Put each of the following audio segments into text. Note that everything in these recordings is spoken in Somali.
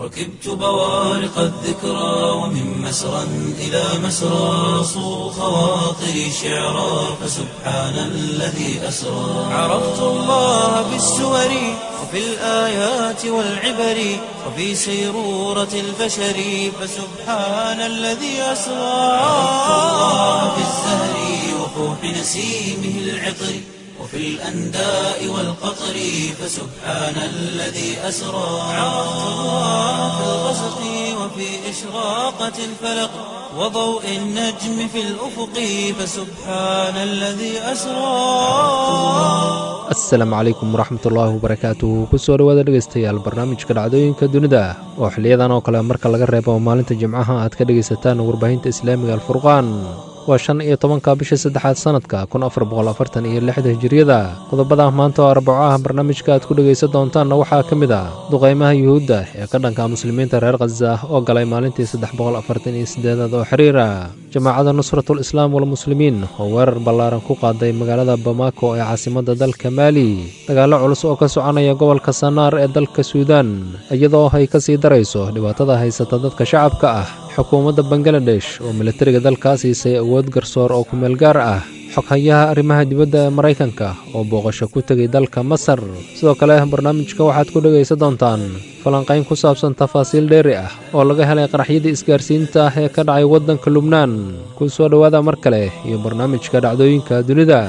ركبت بوارق الذكرى ومن مسرى إلى مسرى صو خواطري شعرا فسبحان الذي أسرى عرفت الله بالسور وفي الآيات والعبر وفي سيرورة البشر فسبحان الذي أسرى عرفت الله بالزهر وفوح نسيمه العطر وفي الأنداء والقطر فسبحان الذي أسرى عرفت الله في الغسق وفي إشراقة الفلق وضوء النجم في الأفق فسبحان الذي أسرى asalaamu calaykum waraxmatullaahi wabarakaatuh kusoo dhowaada dhegaystayaal barnaamijka dhacdooyinka dunida oo xiliyadan oo kale marka laga reebo maalinta jimcaha aad ka dhegaysataan warbaahinta islaamiga alfurqaan waa shan iyo tobanka bisha saddexaad sannadka kun afar boqol afartan iyo lixda hijiriyada qodobada maanta oo arbaco ah barnaamijka aad ku dhegaysan doontaanna waxaa ka mid ah duqaymaha yuhuudda ee ka dhanka muslimiinta reer khaza oo galay maalintii saddex boqol afartan iyo siddeedaad oo xiriira jamaacadda nusratul islaam walmuslimiin oo weerar ballaaran ku qaaday magaalada bamako ee caasimadda dalka maali dagaallo culus oo ka soconaya gobolka sanaar ee dalka suudaan iyadoo ay ka sii darayso dhibaatada haysata dadka shacabka ah xukuumadda bangaladesh oo militariga dalkaa siisay awood garsoor oo kumeel gaar ah xoghayaha arrimaha dibadda ee maraykanka oo booqasho ku tegay dalka masar sidoo kale barnaamijka waxaad ku dhegaysan doontaan falanqayn ku saabsan tafaasiil dheeri ah oo laga helay qaraxyadii isgaarsiinta ah ee ka dhacay waddanka lubnaan ku soo dhowaada mar kale iyo barnaamijka dhacdooyinka dunida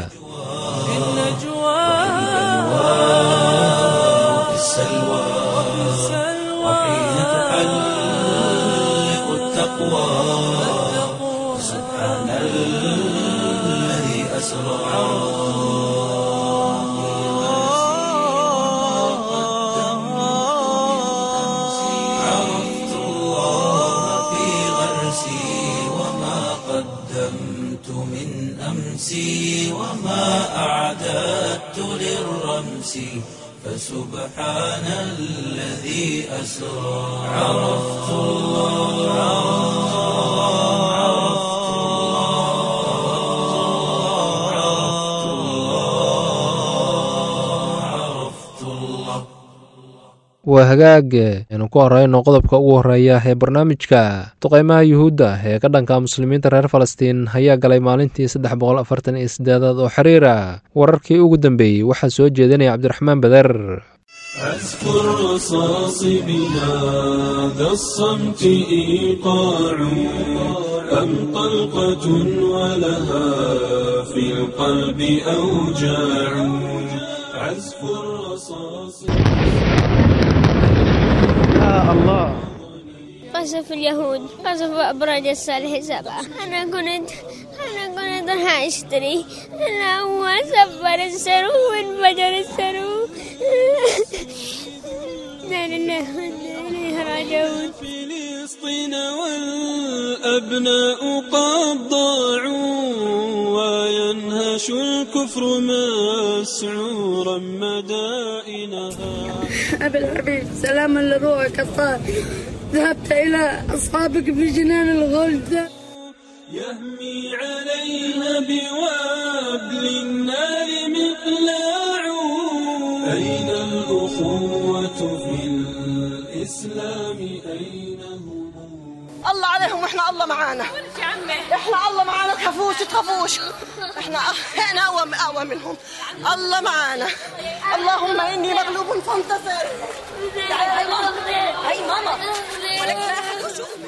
وفي السلوى وحين تحلق التقوى سبحان الذي أسرى عرفت الله في غرسي وما قدمت من أمسي وما أعددت للرمس فسبحان الذي أسرى عرفت الله عرفت الله عرفت الله عرفت الله waa hagaag aynu ku horeyno qodobka ugu horeeya ee barnaamijka duqaymaha yuhuudda ee ka dhanka muslimiinta reer falastiin ayaa galay maalintii saddex boqol afartan iyo siddeedaad oo xiriira wararkii ugu dambeeyey waxaa soo jeedinaya cabdiraxmaan beder أذكر رصاص بلاد الصمت إيقاع أم طلقة ولها في القلب أوجاع عزف الرصاص قصف اليهود قصف أبراج الصالح سبعة أنا كنت أنا كنت راح أشتري أنا أول سفر السرو وانفجر السرو لا لله وإنا إليه راجعون فلسطين والأبناء قد ضاعوا وينهش الكفر مسعورا مدائنها أبي الحبيب سلاما لروحك الطاهر ذهبت إلى أصحابك في جنان الغلد يهمي عليها بوابل النار مقلاع أين الأخوة في الإسلام أين هم الله عليهم واحنا الله معانا احنا الله معانا تخافوش تخافوش احنا احنا اقوى اقوى منهم الله معانا اللهم اني مغلوب فانتصر تعالي هاي ماما هاي ماما ولك لا أحد يشوفك.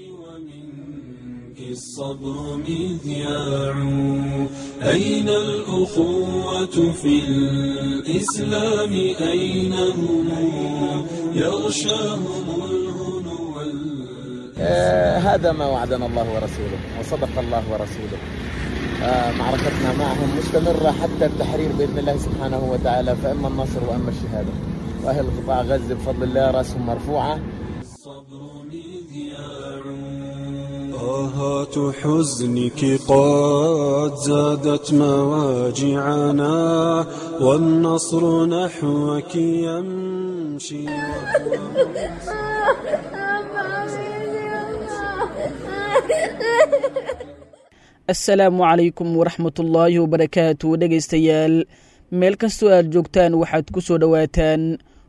ومنك الصبر مذياع أين الأخوة في الإسلام أين هم يغشاهم الهنو وال- آه، هذا ما وعدنا الله ورسوله وصدق الله ورسوله آه، معركتنا معهم مستمرة حتى التحرير بإذن الله سبحانه وتعالى فإما النصر وإما الشهادة وأهل قطاع غزة بفضل الله رأسهم مرفوعة الصبر مذياع طاهات حزنك قد زادت مواجعنا والنصر نحوك يمشي asalaamu calaykum waraxmatullaahi wabarakaatu dhegaystayaal meel kastoo aad joogtaan waxaad ku soo dhowaataan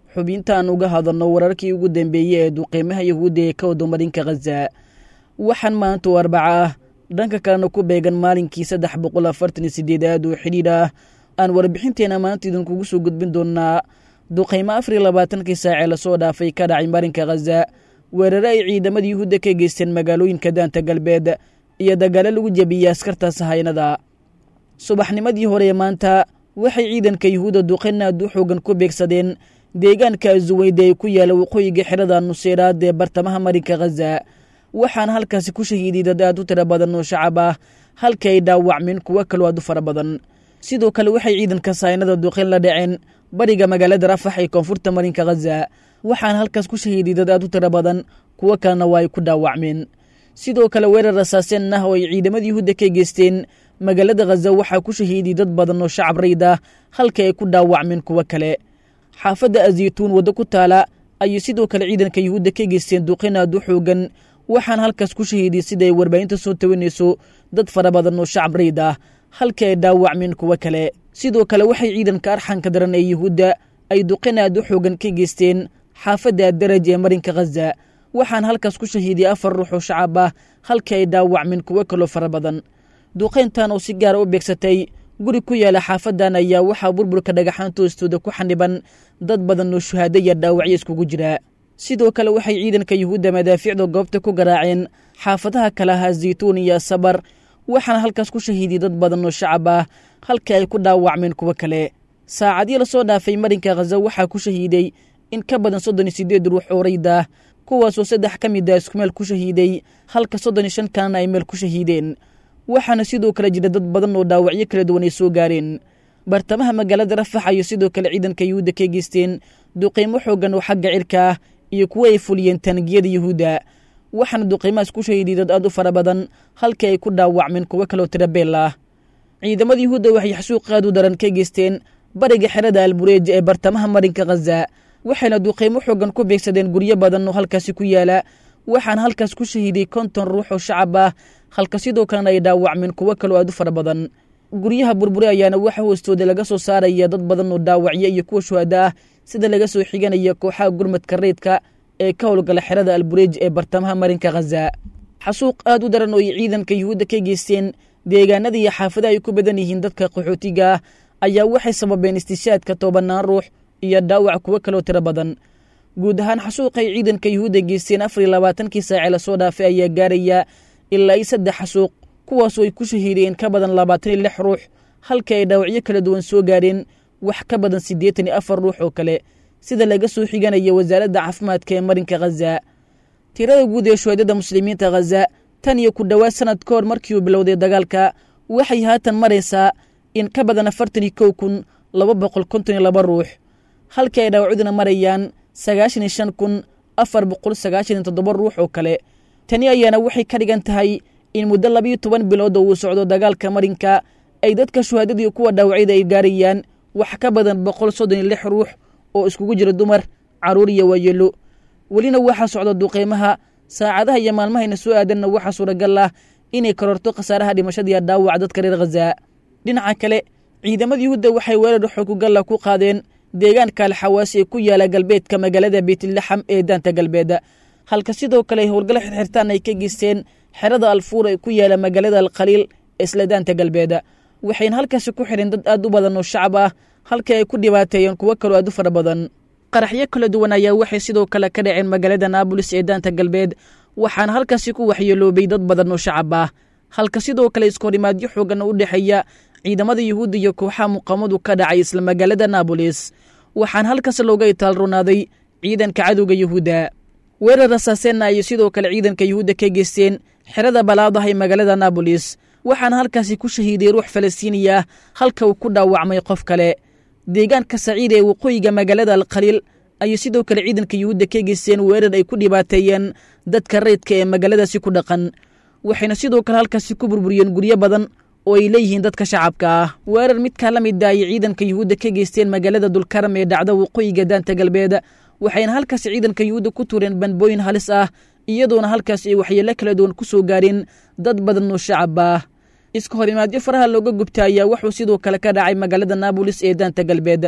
xubintaan uga hadalno wararkii ugu dambeeyey ee duqeymaha yahuudda ee ka wado marinka khaza waxaan maanta oo arbaca ah dhanka kalena ku beegan maalinkii saddex boqol afartan iyo sideedaad oo xidhiidh ah aan warbixinteena maanta idinkugu soo gudbin doonaa duqeymo afar iyo labaatankii saacee lasoo dhaafay ka dhacay marinka khaza weerare ay ciidamada yuhuudda ka geysteen magaalooyinka daanta galbeed iyo dagaalo lagu jebiyey askarta sahaynada subaxnimadii hore ee maanta waxay ciidanka yuhuudda duqeyn aad u xoogan ku beegsadeen deegaanka azuweyde ee ku yaala waqooyiga xerada nuseeraad ee bartamaha marinka khaza waxaana halkaasi ku shahiiday dad aad u tiro badan oo shacab ah halkii ay dhaawacmeen kuwo kaloo aad u fara badan sidoo kale waxay ciidanka sahaynada duqeyn la dhaceen bariga magaalada rafax ee koonfurta marinka khaza waxaana halkaas ku shahiiday dad aad u tiro badan kuwo kalena waa ay ku dhaawacmeen sidoo kale weerar rasaaseen ah oo ay ciidamada yuhuudda ka geysteen magaalada khaza waxaa ku shahiiday dad badan oo shacab rayd ah halkii ay ku dhaawacmeen kuwo kale xaafadda azaytuun waddo ku taala ayay sidoo kale ciidanka yuhuudda ka geysteen duqeyn aad u xoogan waxaana halkaas ku shahiiday sida ay warbaahinta soo tawanayso dad fara badan oo shacab rayd ah halkii ay dhaawacmeen kuwo kale sidoo kale waxay ciidanka arxanka daran ee yuhuudda ay duqeyn aad u xoogan ka geysteen xaafadda daraj ee marinka khaza waxaana halkaas ku shahiiday afar ruux oo shacab ah halkii ay dhaawacmeen kuwo kaloo fara badan duqeyntan oo si gaara u beegsatay guri ku yaala xaafadan ayaa waxaa burburka dhagaxaanta hoostooda ku xaniban dad badan oo shuhaado iyo dhaawacyo iskugu jira sidoo kale waxay ciidanka yuhuudda madaafiicda goobta ku garaaceen xaafadaha kale ahaa zaytuun iyo sabar waxaana halkaas ku shahiiday dad badan oo shacab ah halkii ay ku dhaawacmeen kuwo kale saacadii lasoo dhaafay marinka khaza waxaa ku shahiiday in ka badan soddon iyo siddeed ruux oo rayda kuwaasoo saddex ka mid a isku meel ku shahiiday halka soddon iyo shan kalena ay meel ku shahiideen waxaana sidoo kale jira dad badan oo dhaawacyo kala duwan ay soo gaareen bartamaha magaalada rafax ayay sidoo kale ciidanka yuhuudda ka geysteen duqeymo xooggan oo xagga cirka ah iyo kuwo ay fuliyeen taangiyada yuhuudda waxaana duqeymahaas ku shahiiday dad aad u fara badan halkii ay ku dhaawacmeen kuwo kaloo tirabeel ah ciidamada yuhuudda waxay xasuuq aad u daran ka geysteen bariga xerada albureej ee bartamaha marinka khaza waxayna duqeymo xoogan ku beegsadeen guryo badan oo halkaasi ku yaala waxaana halkaas ku shahiiday konton ruux oo shacab ah halka sidoo kalena ay dhaawacmeen kuwo kaloo aad u fara badan guryaha burbure ayaana waxa hoostooda laga soo saaraya dad badan oo dhaawacyo iyo kuwa shuhada ah sida laga soo xiganaya kooxaha gurmadka reydka ee ka howlgala xerada albureej ee bartamaha marinka khaza xasuuq aad u daran oo ay ciidanka yuhuudda ka geysteen deegaanada iyo xaafadaha ay ku badan yihiin dadka qaxootiga ah ayaa waxay sababeen istishaadka tobanaan ruux iyo dhaawac kuwo kaloo tiro badan guud ahaan xasuuqay ciidanka yuhuudda geysteen afar iyo labaatankii saace lasoo dhaafay ayaa gaaraya ilaa iyo saddex xasuuq kuwaasoo ay ku shahiideen ka badan labaatan iyo lix ruux halkii ay dhaawacyo kala duwan soo gaareen wax ka badan siddeetan iyo afar ruux oo kale sida laga soo xiganaya wasaaradda caafimaadka ee marinka khaza tirada guud ee shuhadada muslimiinta khaza tan iyo ku dhowaad sanad ka hor markii uu bilowday dagaalka waxay haatan maraysaa in ka badan afartan iyo kow kun laba boqol konton iyo laba ruux halkii ay dhaawacduna marayaan sagaashan iyo shan kun afar boqol sagaashan iyo toddoba ruux oo kale tani ayaana waxay ka dhigan tahay in muddo labiyo toban bilood oo uu socdo dagaalka marinka ay dadka shuhaadadii kuwa dhaawacyada ay gaarayaan wax ka badan boqol soddon iyo lix ruux oo iskugu jira dumar carruur iyo waayeelo welina waxaa socda duqeymaha saacadaha iyo maalmahayna soo aadanna waxaa suuragal ah inay kororto khasaaraha dhimashadiiyo dhaawaca dadka reer khaza dhinaca kale ciidamada yuhuudda waxay weerar xoogugalla ku qaadeen deegaanka alxawaasi ee ku yaala galbeedka magaalada beytlaxam ee daanta galbeed halka sidoo kale ay howlgalo xirxirtaan ay ka geysteen xerada alfuur ee ku yaala magaalada alkhaliil ee isla daanta galbeed waxayna halkaasi ku xidheen dad aad u badan oo shacab ah halkii ay ku dhibaateeyeen kuwo kaloo aad u fara badan qaraxyo kala duwan ayaa waxay sidoo kale ka dhaceen magaalada naabolis ee daanta galbeed waxaana halkaasi ku waxyeeloobay dad badan oo shacab ah halka sidoo kale iskohorimaadyo xoogan u dhexeeya ciidamada yuhuudda iyo kooxaha muqaamadu ka dhacay isla magaalada naabolis waxaana halkaas looga itaalronaaday ciidanka cadowga yuhuudda weerar rasaaseenna ayay sidoo kale ciidanka yuhuudda ka geysteen xerada balaadaha ee magaalada naabolis waxaana halkaasi ku shahiiday ruux falastiiniya ah halka uu ku dhaawacmay qof kale deegaanka saciid ee waqooyiga magaalada alkhaliil ayay sidoo kale ciidanka yuhuudda ka geysteen weerar ay ku dhibaateeyeen dadka rayidka ee magaaladaasi ku dhaqan waxayna sidoo kale halkaasi ku burburiyeen guryo badan oo ay leeyihiin dadka shacabka ah weerar midkaa la mid a ayay ciidanka yuhuudda ka geysteen magaalada dulkaram ee dhacda waqooyiga daanta galbeed waxayna halkaasi ciidanka yuhuudda ku tuureen banbooyin halis ah iyadoona halkaas ay waxyeelo kala duwan ku soo gaareen dad badan oo shacab ah iska horimaadyo faraha looga gubta ayaa wuxuu sidoo kale ka dhacay magaalada naabolis ee daanta galbeed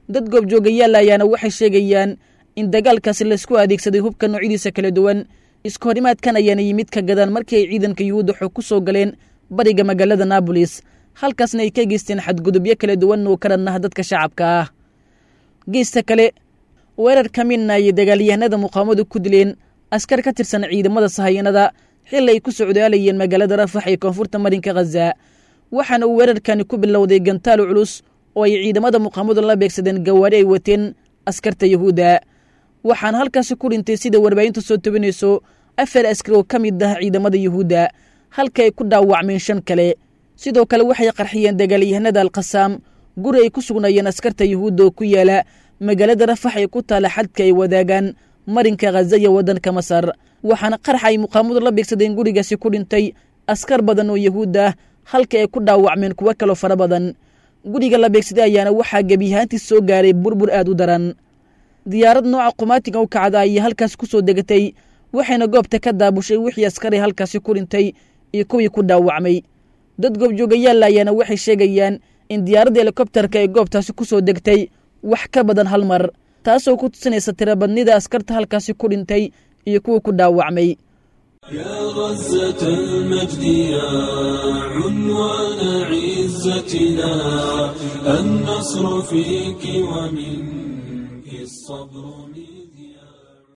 dad goobjoogayaala ayaana waxay sheegayaan in dagaalkaasi laysku adeegsaday hubka noocyadiisa kala duwan iska horimaadkan ayaana yimid ka gadaan markii ay ciidanka yuhuudda xog ku soo galeen bariga magaalada naabolis halkaasna ay ka geysteen xadgudubyo kala duwan oo ka dhannaha dadka shacabka ah geesta kale weerar ka midna ayay dagaalyahanada muqaamadu ku dileen askar ka tirsan ciidamada sahayanada xilli ay ku socdaalayeen magaalada rafax ee koonfurta marinka khaza waxaana uu weerarkani ku bilowday gantaal culus oo ay ciidamada muqaamadu la beegsadeen gawaari ay wateen askarta yuhuudda waxaana halkaasi ku dhintay sida warbaahintu soo tobinayso afar askar oo ka mid ah ciidamada yuhuudda halka ay ku dhaawacmeen shan kale sidoo kale waxay qarxiyeen dagaalyahanada alkhasaam guri ay ku sugnaayeen askarta yuhuudda oo ku yaala magaalada rafax ee ku taala xadka ay wadaagaan marinka khaza iyo waddanka masar waxaana qarax ay muqaamadu la beegsadeen gurigaasi ku dhintay askar badan oo yuhuud ah halka ay ku dhaawacmeen kuwo kaloo fara badan guriga la beegsaday ayaana waxaa gebiyahaantii soo gaaray burbur aad u daran diyaarad nooca qumaatiga u kacda ayay halkaasi ku soo degatay waxayna goobta ka daabushay wixii askari halkaasi ku dhintay iyo kuwii ku dhaawacmay dad goobjoogayaalla ayaana waxay sheegayaan in diyaaradda helikobtarka ee goobtaasi ku soo degtay wax ka badan hal mar taasoo ku tusinaysa tirabadnida askarta halkaasi ku dhintay iyo kuwa ku dhaawacmay يا غزة المجد يا عنوان عزتنا النصر فيك ومنك الصبر مذياع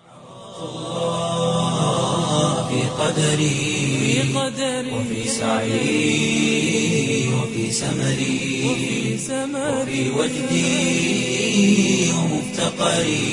في قدري وفي سعي وفي سمري وفي وجدي ومفتقري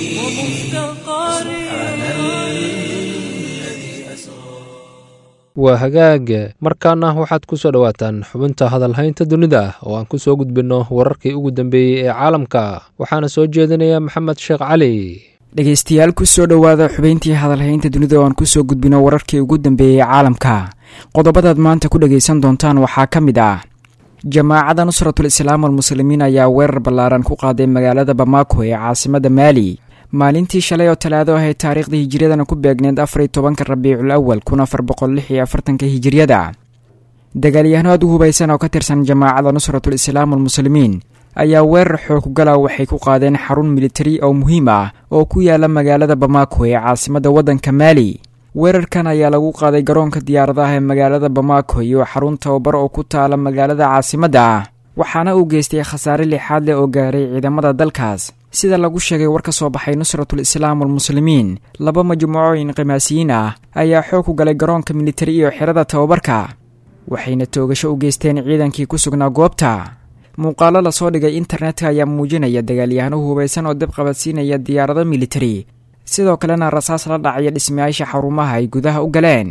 سبحان الذي أسرى waa hagaag markaana waxaad ku soo dhowaataan xubinta hadalhaynta dunida oo aan ku soo gudbinno wararkii ugu dambeeyey ee caalamka waxaana soo jeedinaya maxamed sheekh cali dhegaystayaal ku soo dhowaada xubayntii hadalhaynta dunida oo aan kusoo gudbino wararkii ugu dambeeyey caalamka qodobadaad maanta ku dhegaysan doontaan waxaa ka mid ah jamaacadda nusratul islaam almuslimiin ayaa weerar ballaaran ku qaaday magaalada bamako ee caasimada maali maalintii shalay oo talaado ahayd taariikhda hijiriyadana ku beegneed afar iyo tobanka rabiicul awal kun afar boqol lix iyo afartanka hijiriyada dagaalyahano aad u hubaysan oo ka tirsan jamaacadda nusratul islaam almuslimiin ayaa weerar xoogugala waxay ku qaadeen xarun militari oo muhiim ah oo ku yaala magaalada bamako ee caasimada waddanka maali weerarkan ayaa lagu qaaday garoonka diyaaradaha ee magaalada bamako iyo xarun tababar oo ku taala magaalada caasimadda ah waxaana uu geystay khasaare lixaad leh oo gaaray ciidamada dalkaas sida lagu sheegay war ka soo baxay nusratul islaam almuslimiin laba majmuuco inqimaasiyiin ah ayaa xoog ku galay garoonka militari iyo xerada tababarka waxayna toogasho u geysteen ciidankii ku sugnaa goobta muuqaalo lasoo dhigay internetka ayaa muujinaya dagaalyahano hubaysan oo dab qabadsiinaya diyaarado militari sidoo kalena rasaas la dhacaya dhismayaasha xarumaha ay gudaha u galeen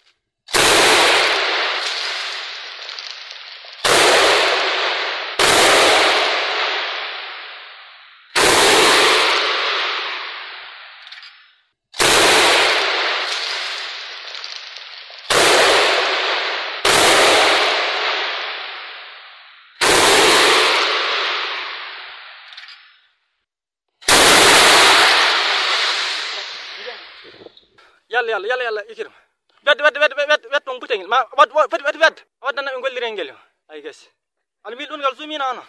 yalla yalla yalla yalla ikir wed wed wed wed wed tong puteng ma wad wad wed wed wed wad na ngol lirengel ay guess al mil ungal sumina ana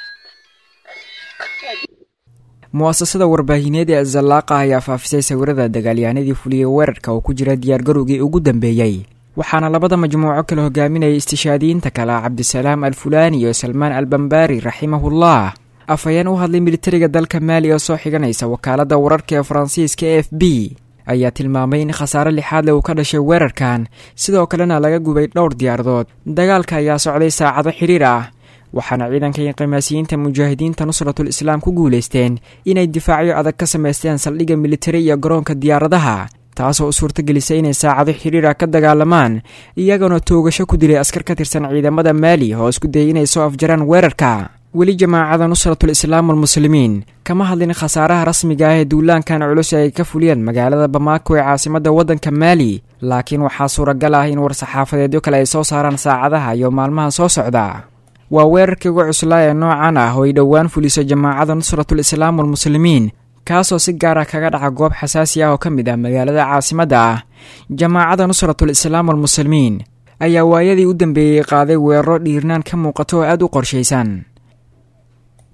mu'asasada warbaahineed ee azallaaqa ayaa faafisay sawirada dagaalyahanadii fuliyey weerarka oo ku jira diyaargarowgii ugu dambeeyey waxaana labada majmuuco kala hogaaminayay istishaadiyiinta kale cabdisalaam alfulaani iyo salmaan albambaari raximahullah afhayeen u hadlay militariga dalka maali oo soo xiganaysa wakaaladda wararka ee faransiiska e f b ayaa tilmaamay in khasaare lixaad le uu ka dhashay weerarkan sidoo kalena laga gubay dhowr diyaaradood dagaalka ayaa socday saacado xidhiir ah waxaana ciidanka inqimaasiyiinta mujaahidiinta nusratul islaam ku guulaysteen inay difaacyo adag ka samaysteen saldhigga militari iyo garoonka diyaaradaha taasoo u suurtagelisay inay saacado xidhiir ah ka dagaalamaan iyagana toogasho ku dilay askar ka tirsan ciidamada maali oo isku dayay inay soo afjaraan weerarka weli jamaacada nusratul islaam almuslimiin kama hadlin khasaaraha rasmiga ah ee duulaankan culus ay ka fuliyeen magaalada bamako ee caasimadda waddanka maali laakiin waxaa suuragal ah in war-saxaafadeedyo kale ay soo saaraan saacadaha iyo maalmaha soo socda waa weerarkii uga cuslaa ee noocan ah oo ay dhowaan fuliso jamaacada nusratul islaam almuslimiin kaasoo si gaar ah kaga dhaca goob xasaasi ah oo ka mid ah magaalada caasimadda ah jamaacada nusratul islaam almuslimiin ayaa waayadii u dambeeyey qaaday weeraro dhiirnaan ka muuqato oo aad u qorshaysan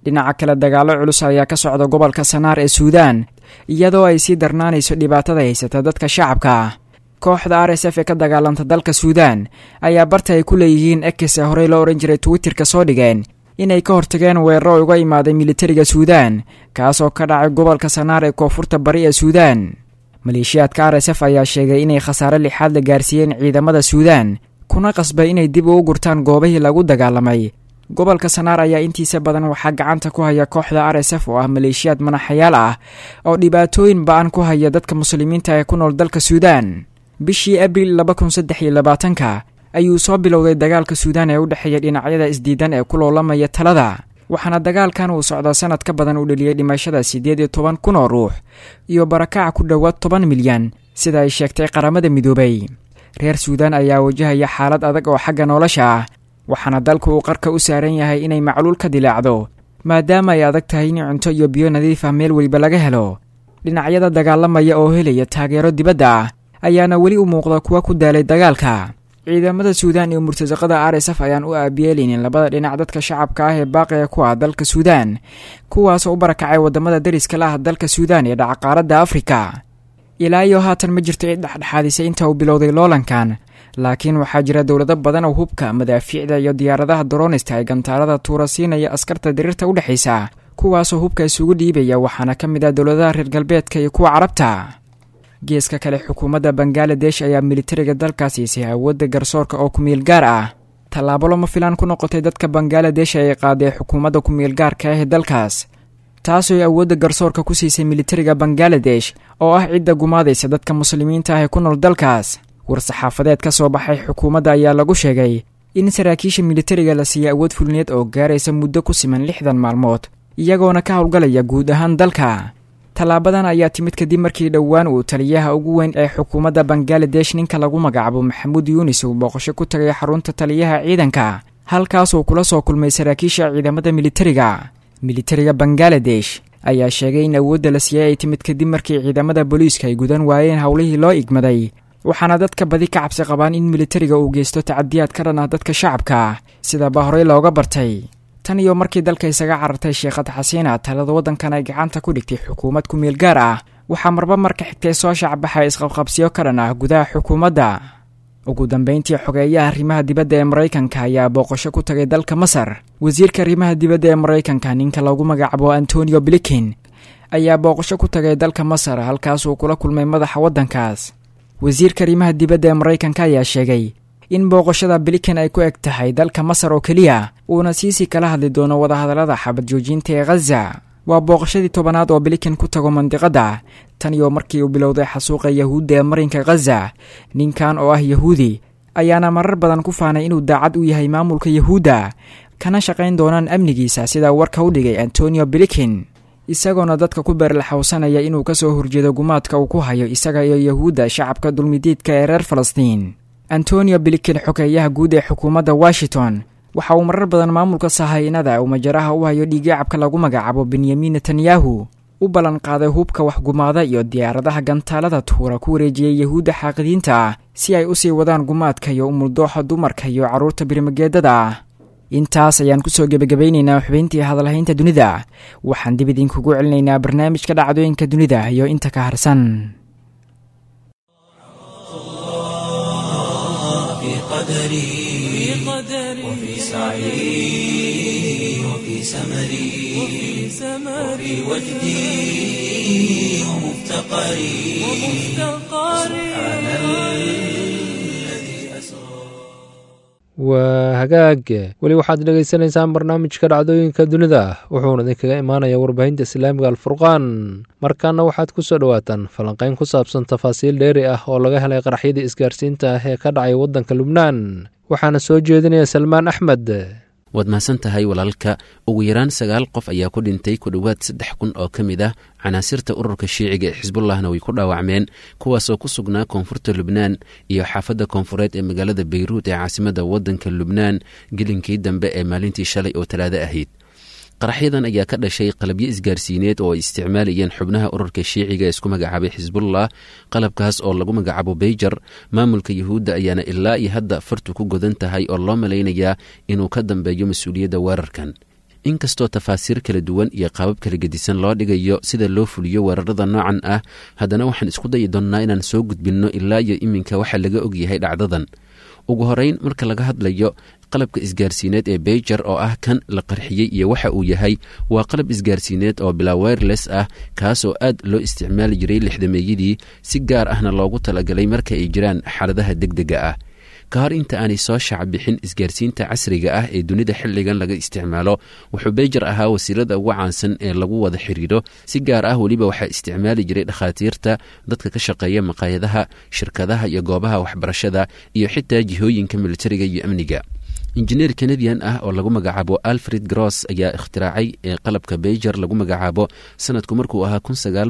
dhinaca kale dagaallo culus ayaa ka socda gobolka sanaar ee suudaan iyadoo ay sii darnaanayso dhibaatada haysata dadka shacabka ah kooxda r s f ee ka dagaalanta dalka suudaan ayaa barta ay ku leeyihiin ekis ee horey loo odhan jiray twitterka soo dhigeen inay ka hortageen weeraro uga imaaday militariga suudaan kaasoo ka dhacay gobolka sanaar ee koonfurta bari ee suudaan maleeshiyaadka r s f ayaa sheegay inay khasaare lixaad la gaarsiiyeen ciidamada suudaan kuna qasbay inay dib ugu gurtaan goobihii lagu dagaalamay gobolka sanaar ayaa intiisa badan waxaa gacanta ku haya kooxda r s f oo ah maleeshiyaad manaxayaal ah oo dhibaatooyin ba-an ku haya dadka muslimiinta ee ku nool dalka suudaan bishii abril laba kun saddex iyo labaatanka ayuu soo bilowday dagaalka suudaan ee u dhexeeya dhinacyada isdiidan ee ku loolamaya talada waxaana dagaalkan uu socdaa sanad ka badan u dheliyey dhimashada siddeed iyo toban kun oo ruux iyo barakaca ku dhowaad toban milyan sida ay sheegtay qaramada midoobay reer suudaan ayaa wajahaya xaalad adag oo xagga nolosha ah waxaana dalku uu qarka u saaran yahay inay macluul ka dilaacdo maadaama ay adag tahay in cunto iyo biyo nadiif ah meel weliba laga helo dhinacyada dagaalamaya oo helaya taageero dibadda ah ayaana weli u muuqda kuwa ku daalay dagaalka ciidamada suudaan iyo murtasaqada r s f ayaan u aabiyeeleynin labada dhinac dadka shacabka ah ee baaqiga ku ah dalka suudaan kuwaasoo u barakacay wadamada dariska la ah dalka suudaan ee dhaca qaaradda afrika ilaa iyo haatan ma jirto cid dhexdhexaadisay inta uu bilowday loolankan laakiin waxaa jira dowlado badan oo hubka madaafiicda iyo diyaaradaha doronista ee gantaalada tuura siinaya askarta diriirta u dhexaysa kuwaasoo hubka isugu dhiibaya waxaana ka mid ah dowladaha reer galbeedka iyo kuwa carabta geeska kale xukuumadda bangaladesh ayaa militariga dalkaas siisay awoodda garsoorka oo kumiil gaar ah tallaabo lama filaan ku noqotay dadka bangaladesh ay qaaday xukuumadda kumiil gaarka ah ee dalkaas taasoo awoodda garsoorka ku siisay militariga bangaladesh oo ah cidda gumaadaysa dadka muslimiinta ah ee ku nool dalkaas war-saxaafadeed ka soo baxay xukuumadda ayaa lagu sheegay in saraakiisha militariga la siiyey awood fulineed oo gaaraysa muddo ku siman lixdan maalmood iyagoona ka howlgalaya guud ahaan dalka tallaabadan ayaa timid kadib markii dhowaan uu taliyaha ugu weyn ee xukuumadda bangaladesh ninka lagu magacaabo maxamuud yuunis uu booqasho ku tagay xarunta taliyaha ciidanka halkaasuu kula soo kulmay saraakiisha ciidamada militariga militariga bangaladesh ayaa sheegay in awoodda la siiyey ay timid kadib markii ciidamada booliiska ay gudan waayeen howlihii loo igmaday waxaana dadka badi ka cabsi qabaan in militariga uu geysto tacadiyaad ka dhan ah dadka shacabka sidaba horey looga bartay tan iyo markii dalka isaga carartay sheekhad xasiina talada waddankan ay gacanta ku dhigtay xukuumad ku meel gaar ah waxaa marba marka xigtay soo shacbaxay isqabqabsiyo ka dhan ah gudaha xukuumadda ugu dambeyntii xogeeyaha arrimaha dibadda ee maraykanka ayaa booqasho ku tagay dalka masar wasiirka arrimaha dibadda ee maraykanka ninka lagu magacaabo antonio blikin ayaa booqasho ku tagay dalka masar halkaasuu kula kulmay madaxa waddankaas wasiirka arrimaha dibadda ee maraykanka ayaa sheegay in booqashada blikin ay ku eg tahay dalka masar oo keliya uuna siisii kala hadli doono wadahadallada xabad joojinta ee khaza waa booqashadii tobanaad oo blikin ku tago mandiqadda tan iyo markii uu bilowday xasuuqa yahuudda ee marinka khaza ninkan oo ah yahuudi ayaana marar badan ku faanay inuu daacad u yahay maamulka yahuudda kana shaqayn doonaan amnigiisa sidaa warka u dhigay antonio blikin isagoona dadka ku beerlaxowsanaya inuu ka soo horjeedo gumaadka uu ku hayo isaga iyo yahuudda shacabka dulmidiidka ee reer falastiin antonio blikin xogeeyaha guud ee xukuumadda washington waxa uu marar badan maamulka sahaynada uu majaraha u hayo dhiiggacabka lagu magacaabo benyamin netanyahu u ballan qaaday hubka waxgumaada iyo diyaaradaha gantaalada tuura ku wareejiyey yahuudda xaaqidiinta ah si ay usii wadaan gumaadka iyo umuldooxa dumarka iyo carruurta birmageedada ah intaas ayaan kusoo gebagabaynaynaa xubayntii hadalhaynta dunida waxaan dib idinkugu celinaynaa barnaamijka dhacdooyinka dunida iyo inta ka harsan قدري وفي سعي وفي سمري وفي وجدي ومفتقري سبحان الذي أسرى waa hagaag weli waxaad dhegaysanaysaan barnaamijka dhacdooyinka dunida wuxuuna idinkaga imaanayaa warbaahinta islaamiga alfurqaan markaana waxaad ku soo dhowaataan falanqayn ku saabsan tafaasiil dheeri ah oo laga helay qaraxyadii isgaarsiinta ah ee ka dhacay waddanka lubnaan waxaana soo jeedinaya salmaan axmed waad mahadsan tahay walaalka ugu yaraan sagaal qof ayaa ku dhintay ku dhowaad saddex kun oo ka mid ah canaasirta ururka shiiciga ee xisbullahna way ku dhaawacmeen kuwaasoo ku sugnaa koonfurta lubnaan iyo xaafadda koonfureed ee magaalada beyruut ee caasimadda waddanka lubnaan gelinkii dambe ee maalintii shalay oo talaado ahayd qaraxyadan ayaa ka dhashay qalabyo isgaarsiineed oo ay isticmaalayeen xubnaha ururka shiiciga ee isku magacaabay xisbullah qalabkaas oo lagu magacaabo beyjar maamulka yuhuudda ayaana ilaa iyo hadda fartu ku godan tahay oo loo malaynayaa inuu ka dambeeyo mas-uuliyadda weerarkan inkastoo tafaasiir kala duwan iyo qaabab kala gedisan loo dhigayo sida loo fuliyo weerarada noocan ah haddana waxaan isku dayi doonnaa inaan soo gudbinno ilaa iyo iminka waxaa laga ogyahay dhacdadan ugu horeyn marka laga hadlayo qalabka isgaarsiineed ee beijer oo ah kan la qarxiyey iyo waxa uu yahay waa qalab isgaarsiineed oo bilaa wireless ah kaasoo aad loo isticmaali jiray lixdameeyadii si gaar ahna loogu talagalay marka ay jiraan xaaladaha deg dega ah ka hor inta aanay soo shaacbixin isgaarsiinta casriga ah ee dunida xilligan laga isticmaalo wuxuu beijer ahaa wasiilada ugu caansan ee lagu wada xiriiro si gaar ah weliba waxaa isticmaali jiray dhakhaatiirta dadka ka shaqeeya maqaayadaha shirkadaha iyo goobaha waxbarashada iyo xitaa jihooyinka militariga iyo amniga injineer kanadian ah oo lagu magacaabo alfred gross ayaa ikhtiraacay ee qalabka beijer lagu magacaabo sanadku markuu ahaa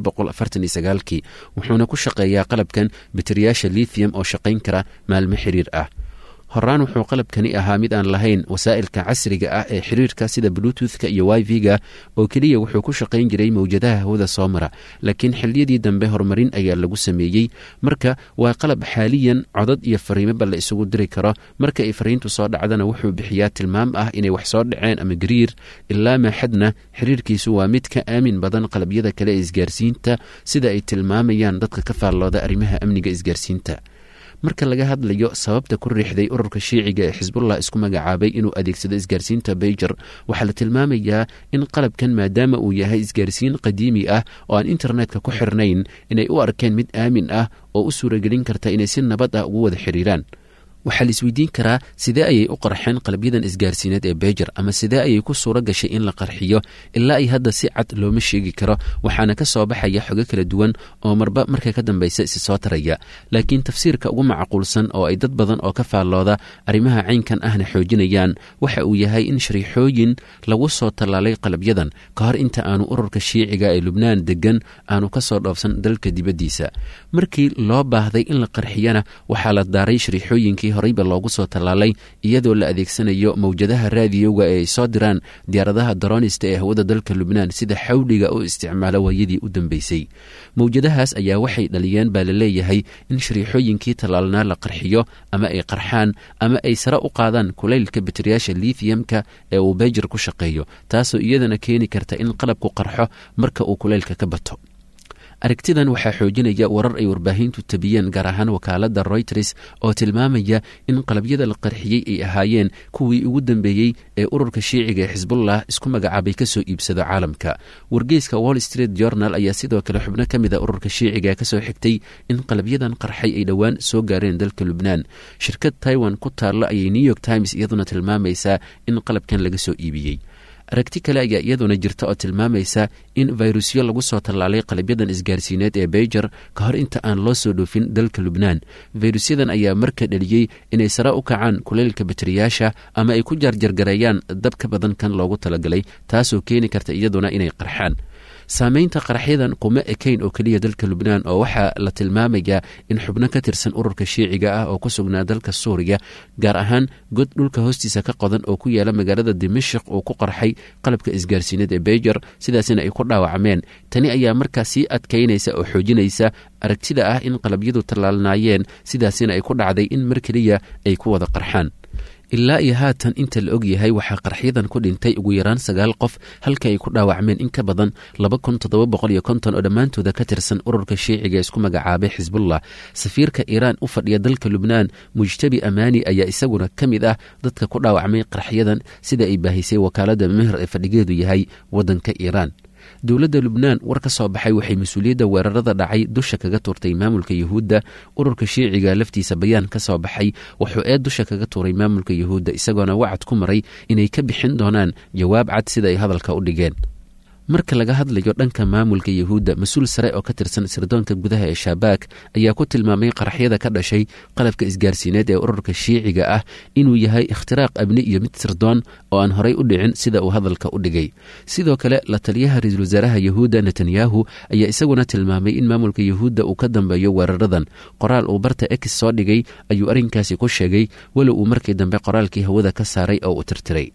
kii wuxuuna ku shaqeeyaa qalabkan bateriyaasha lithium oo shaqayn kara maalmo xiriir ah horaan wuxuu qalabkani ahaa mid aan lahayn wasaa'ilka casriga ah ee xiriirka sida bluetoothka iyo wifi-ga oo keliya wuxuu ku shaqayn jiray mawjadaha hawada soo mara laakiin xilliyadii dambe horumarin ayaa lagu sameeyey marka waa qalab xaaliyan codad iyo fariimoba la isugu diri karo marka ay fariintu soo dhacdana wuxuu bixiyaa tilmaam ah inay wax soo dhaceen ama gariir ilaa maaxadna xiriirkiisu waa mid ka aamin badan qalabyada kale ee isgaarsiinta sida ay tilmaamayaan dadka ka faallooda arrimaha amniga isgaarsiinta marka laga hadlayo sababta ku riixday ururka shiiciga ee xisbullah isku magacaabay inuu adeegsado isgaarsiinta beijer waxaa la tilmaamayaa in qalabkan maadaama uu yahay isgaarsiin qadiimi ah oo aan internetka ku xirnayn inay u arkeen mid aamin ah oo u suuragelin karta inay si nabad ah ugu wada xiriiraan waxaa la isweydiin karaa sidee ayay u qarxeen qalabyadan isgaarsiineed ee beijer ama sidee ayay ku suuro gashay in la qarxiyo ilaa ay hadda si cad looma sheegi karo waxaana ka soo baxaya xogo kala duwan oo marba marka ka dambaysa isi soo taraya laakiin tafsiirka ugu macquulsan oo ay dad badan oo ka faallooda arrimaha caynkan ahna xoojinayaan waxa uu yahay in shariixooyin lagu soo tallaalay qalabyadan ka hor inta aanu ururka shiiciga ee lubnaan degan aanu ka soo dhoofsan dalka dibaddiisa markii loo baahday in la qarxiyana waxaa la daaray shariixooyinkii horeyba loogu soo tallaalay iyadoo la adeegsanayo mawjadaha raadiyowga ee ay soo diraan diyaaradaha daroonista ee hawada dalka lubnaan sida xawliga u isticmaalo waayadii u dambeysay mawjadahaas ayaa waxay dhaliyeen baa la leeyahay in shariixooyinkii tallaalnaa la qarxiyo ama ay qarxaan ama ay sare u qaadaan kulaylka bateriyaasha lithiumka ee uu beijer ku shaqeeyo taasoo iyadana keeni karta in qalabku qarxo marka uu kulaylka ka bato aragtidan waxaa xoojinaya warar ay warbaahintu tabiyeen gaar ahaan wakaalada royters oo tilmaamaya in qalabyada la qarxiyey ay ahaayeen kuwii ugu dambeeyey ee ururka shiiciga ee xisbullah isku magacaabay kasoo iibsado caalamka wargeyska wall street journal ayaa sidoo kale xubno ka mid a ururka shiiciga kasoo xigtay in qalabyadan qarxay ay dhowaan soo gaareen dalka lubnaan shirkad taiwan ku taallo ayay new york times iyaduna tilmaamaysaa in qalabkan laga soo iibiyey aragti kale ayaa iyaduna jirta oo tilmaamaysa in fayrusyo lagu soo tallaalay qalabyadan isgaarsiineed ee beijer ka hor inta aan loo soo dhoofin dalka lubnaan fayrusyadan ayaa marka dhaliyey inay sare u kacaan kuleylka bateriyaasha ama ay ku jaarjargareeyaan dab ka badan kan loogu talagalay taasoo keeni karta iyaduna inay qarxaan saameynta qaraxyadan kuma ekayn oo keliya dalka lubnaan oo waxaa la tilmaamayaa in xubno ka tirsan ururka shiiciga ah oo ku sugnaa dalka suuriya gaar ahaan god dhulka hoostiisa ka qodan oo ku yaala magaalada dimashik uu ku qarxay qalabka isgaarsiineed ee beijer sidaasina ay ku dhaawacmeen tani ayaa markaa sii adkaynaysa oo xoojinaysa aragtida ah in qalabyadu tallaalnaayeen sidaasina ay ku dhacday in mar keliya ay ku wada qarxaan ilaa iyo haatan inta la og yahay waxaa qarxyadan ku dhintay ugu yaraan sagaal qof halka ay ku dhaawacmeen in ka badan laba kun toddoba boqol iyo konton oo dhammaantooda ka tirsan ururka shiiciga isku magacaabay xisbullah safiirka iiraan u fadhiya dalka lubnaan mujtabi amaani ayaa isaguna ka mid ah dadka ku dhaawacmay qarxyadan sida ay baahisay wakaalada meher ee fadhigeedu yahay waddanka iiraan dowladda lubnaan war ka soo baxay waxay mas-uuliyadda weerarada dhacay dusha kaga tuurtay maamulka yuhuudda ururka shiiciga laftiisa bayaan ka soo baxay wuxuu eed dusha kaga tuuray maamulka yuhuudda isagoona wacad ku maray inay ka bixin doonaan jawaab cad sida ay hadalka u dhigeen marka laga hadlayo dhanka maamulka yuhuudda mas-uul sare oo ka tirsan sirdoonka gudaha ee shabaak ayaa ku tilmaamay qaraxyada ka dhashay qalabka isgaarsiineed ee ururka shiiciga ah inuu yahay ikhtiraaq abni iyo mid sirdoon oo aan horay u dhicin sida uu hadalka u dhigay sidoo kale la taliyaha ra-iisul wasaaraha yuhuudda netanyahu ayaa isaguna tilmaamay in maamulka yuhuudda uu ka dambeeyo weeraradan qoraal uu barta ex soo dhigay ayuu arrinkaasi ku sheegay walow uu markii dambe qoraalkii hawada ka saaray oo uu tirtiray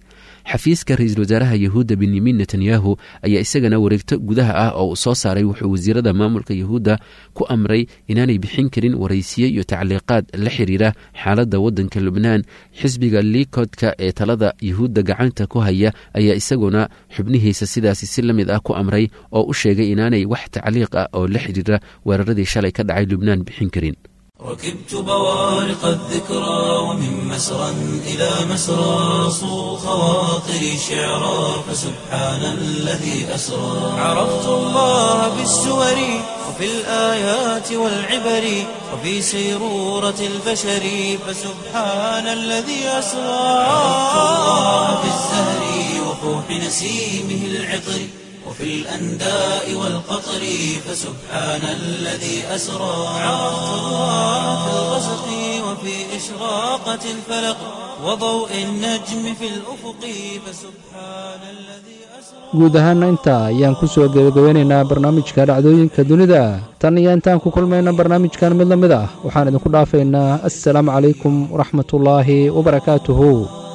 xafiiska ra-iisul wasaaraha yahuudda benyamin netanyahu ayaa isagana wareegto gudaha ah oo uu soo saaray wuxuu wasiirada maamulka yahuudda ku amray inaanay bixin karin waraysiye iyo tacliiqaad la xiriira xaaladda waddanka lubnaan xisbiga liikodka ee talada yahuudda gacanta ku haya ayaa isaguna xubnihiisa sidaasi si la mid ah ku amray oo u sheegay inaanay wax tacliiq ah oo la xiriira weeraradii shalay ka dhacay lubnaan bixin karin ركبت بوارق الذكرى ومن مسرى إلى مسرى صو خواطري شعرا فسبحان الذي أسرى عرفت الله بالسور وفي الآيات والعبر وفي سيرورة البشر فسبحان الذي أسرى عرفت الله بالزهر وفوح نسيمه العطر وفي الأنداء والقطر فسبحان الذي أسرى عرفت الله في الغسق وفي إشراقة الفلق وضوء النجم في الأفق فسبحان الذي guud ahaana intaa ayaan ku soo gebagabeynaynaa barnaamijka dhacdooyinka dunida tan iyo intaan ku kulmayna barnaamijkan mid la mid ah waxaan idinku dhaafaynaa assalaamu calaykum waraxmatullaahi wabarakaatuhu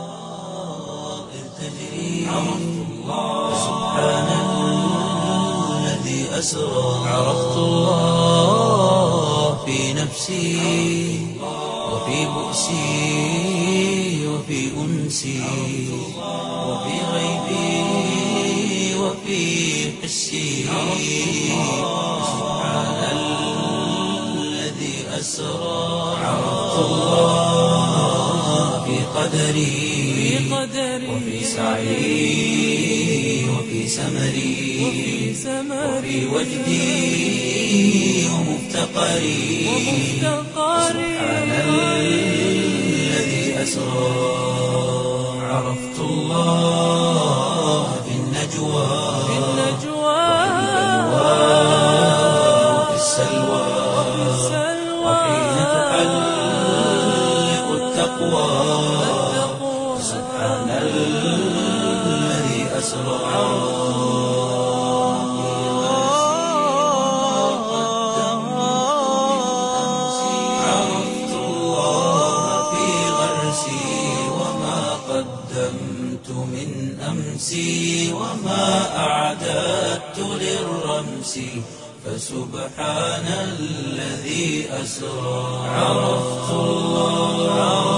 أسرى عرفت الله في نفسي وفي بؤسي وفي أنسي وفي غيبي وفي حسي سبحان الذي أسرى عرفت الله في قدري وفي سعي وفي سمري وفي وجدي ومفتقري سبحان الذي أسرى عرفت الله في النجوى وفي السلوى وحين تحلق التقوى سبحان الذي أسرى عرفت الله في غرسي وما قدمت من أمسي وما أعددت للرمس فسبحان الذي أسرى عرفت الله